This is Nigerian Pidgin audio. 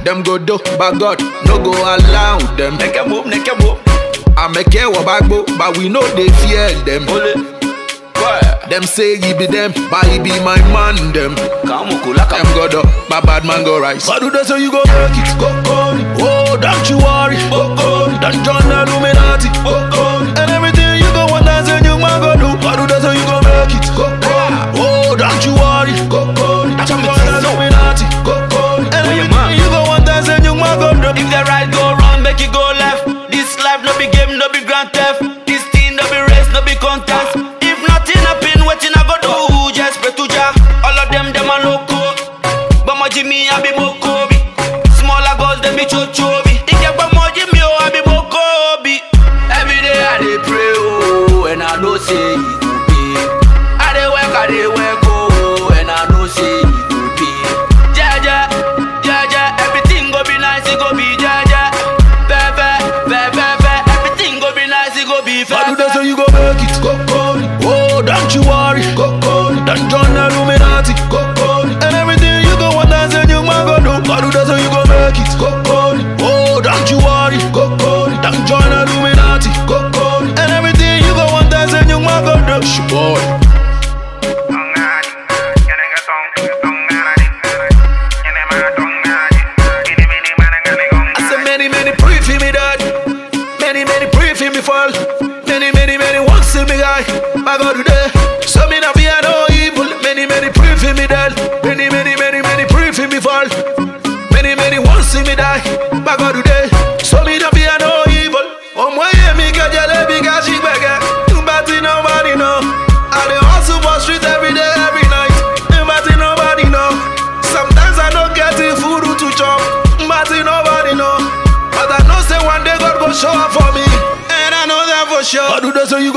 them go do, but God no go allow them. Neke move, neke move. I make care bagbo, but we know they fear them. Ole. Boy. Them say he be them, but he be my man them. Kamu kulaka. Them go do, but bad man go rise. But do that so you go make it, go go. Oh, don't you worry, go go. Don't join the Illuminati, go go. And everything you go want, that's a new man go do. But do that so you go make it, go go. Oh, don't you worry, go go. Don't join the Illuminati, go go. And Oh, yeah, everything man. you go want, that's a new man go do. If the right go wrong, make it go left. This life no be game, no be grand theft. This thing no be race, no be contest. If nothing happen, wetin I go do? Just pray to Jah. All of them, them a loco. But my Jimmy, I be Mokobi. Smaller girls, them be chochobi. If you but my Jimmy, oh, I be Mokobi. Every day I dey pray, oh, and I know say it go be. I dey work, I dey work, oh, and I know say it go be. Jaja, jaja, everything go be nice, it go be jaja. Pepe, pepe, pepe, everything go be nice, it go be But do fair. that so you go make it, go go. Oh, don't you worry, go go. Don't join the Illuminati, go go. And everything you go want, that's a new man go do. But do that so you go make it, go go. Oh, don't you worry, go go. Don't join the Illuminati, go go. And everything you go want, that's a new man go do. Sh- Boy. I said many, many pray for me, dad. Many, many pray for me fall. Many, many, many want see me guy. My God today. So me not fear no evil. Many, many pray for me, dad. Many, many, many, many pray for me fall. Many, many want see me die. My God today. So me not fear no evil. Oh my yeah, me get jalebi, got she beggar. But nobody know. I dey hustle for street every day, every night. But nobody know. Sometimes I don't get the food to chop. But nobody know. But I know say one day God go show up for me. And I know that for sure. But do that so you